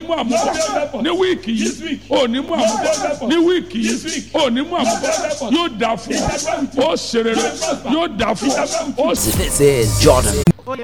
mú àmúbọ̀ ní wíìkì yìí ò ní mú àmúbọ̀ ní wíìkì yìí ò ní mú àmúbọ̀ yóò dà fún ọ ó ṣe rere yóò dà fún ọ ó sì. This is Jordan.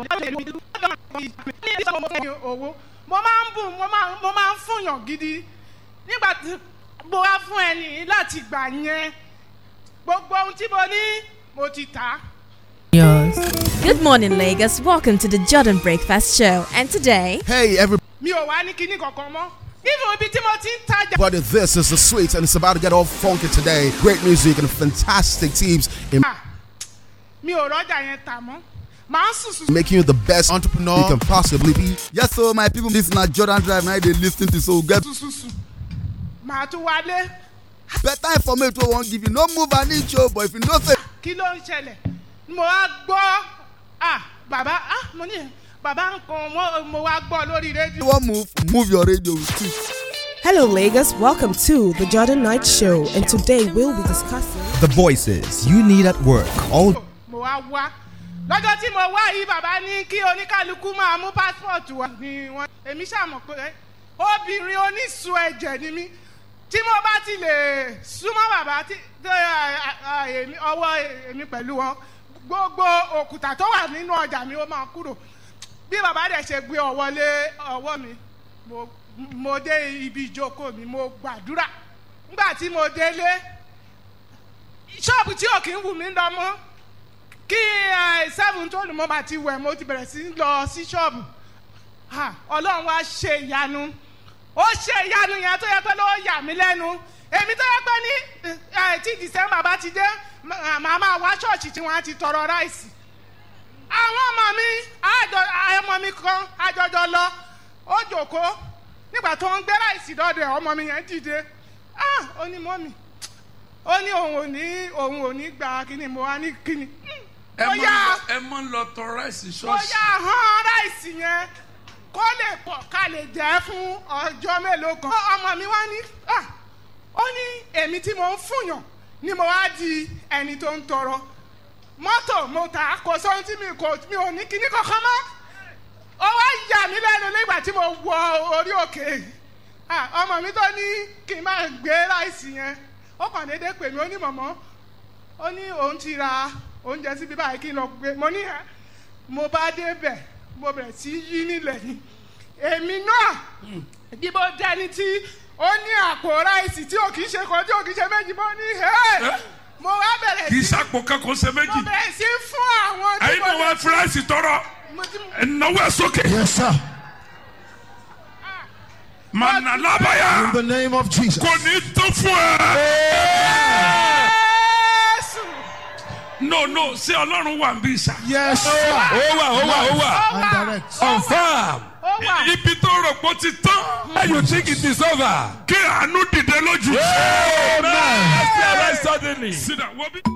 owó mo máa ń bùn mo máa mo máa ń fúnyàn gidi nígbà tí mo wá fún ẹni láti gbà yẹn gbogbo ohun tí mo ní mo ti tà á. Yours. Good morning, Lagos. Welcome to the Jordan Breakfast Show. And today, Hey everybody, mi ò wá ní kinní kankan mọ́ even ibi tí mo ti ń tajà. this is the sweet and it's about to get all funky today. Great music and fantastic teams in mi ò rọ́jà yẹn tà mọ́ màá sùn sùn. making you the best entrepreneur you can possibly be. Yes, so my people, this na Jordan Drive now they listen to so get sùn sùn sùn màá tún wálé better information wey wan give you. No move an inch o, but if you know say kí ló ń ṣẹlẹ̀ mo wá gbọ́ ah bàbá ah mo ní bàbá nǹkan mo- mo wá gbọ́ lórí you rédíò. wan move, move your radio too. Hello, Lagos. Welcome to the Jordan Night Show, and today we'll be discussing. The voices you need at work all mo wá wá lọ́jọ́ tí mo wá yìí bàbá ní kí oníkálukú máa mú pásítọ̀tù wá ni wọ́n èmi ṣàmọ̀ pé obìnrin onísun ẹ̀jẹ̀ ni mí tí mo bá ti lè súnmọ́ bàbá tí tó, à, à, à, èmi- ọwọ́ èmi pẹ̀lú wọn gbogbo òkúta tó wà nínú ọjà mi ó máa kúrò bí bàbá dẹ̀ ṣe gbé ọwọ́ lé ọwọ́ mi mo- mo dé ibi ìjókòó mi mo gbàdúrà nígbà tí mo délé ṣọ́ọ̀bù tí ò kí ń wù mí lọ mọ́ kí ẹ, seven tó lù mọ́ bá ti wẹ̀ mo ti bẹ̀rẹ̀ sí í lọ sí ṣọ́ọ̀bù Ha, ọlọ́run wá ṣe ìyanu ó ṣe ìyanu yẹn tó yẹ pé ló yà mí lẹ́nu èmi tó yẹ pé ní ẹ, tí december bá ti dé mà- màá máa wá ṣọ́ọ̀ṣì tí wọ́n á ti tọrọ ráìsì àwọn ọmọ mi àjọ ọmọ mi kan àjọjọ lọ ó jòkó nígbà tó ń gbé ráìsì dọ́dọ̀ ẹ̀ ọmọ mi yẹn dìde ah ó ní mọ́mì ó ní òun ò ní òun ò ní gba kíni mo wá ní kíni ẹ ó máa yá ń lọ- ẹ máa ń lọ tọ ráìsì ó ṣọ́ọ̀ṣì. yá hàn ráìsì yẹn kó lè pọ̀ ká lè jẹ́ fún ọjọ́ mélòó kan. Ó- ọmọ mi wá ní ah, ó ní èmi tí mo ń fúnyàn ni mo wá di ẹni tó ń tọrọ mọ́tò mo tà á kò sóhun tí mi kò mi ò ní kíní kankan mọ́ ó wá yà mí lẹ́nu nígbà tí mo wọ orí òkè Ah, ọmọ mi tó ní kí n máa gbé ráìsì yẹn ó kàn déédéé pè mí ó ní mọ̀mọ́ ó ní òun ti ra oúnjẹ síbi báyìí kí n lọ gbé mo ní ẹ mo bá débẹ̀ mo bẹ̀rẹ̀ sí í yí nílẹ̀ ni èmi náà bí mo dẹni tí ó ní àpò ráìsì tí ò kì í ṣe kan tí ò kì í ṣe méjì mo ní ẹ mo wá bẹ̀rẹ̀ kì í sí sàpò kankan ṣe mo méjì bẹ̀rẹ̀ sí fún àwọn tí ẹyin mo náà wá fi ráìsì tọrọ mo ti ẹnáwó ẹ sókè. Yes, sir. mànà lábàyà In the name of Jesus. kò ní tó fún ẹ. Jésù no no ṣé ọlọ́run wà ń bí sà. Yes, sir. ó wà ó wà ó wà. ó And wà direct. confam. ó wà ibi tó rò pé ó ti tán. and you think it is over. kí àánú dìde lójú. amen. Amen. rise suddenly. sit down wọ́n bí.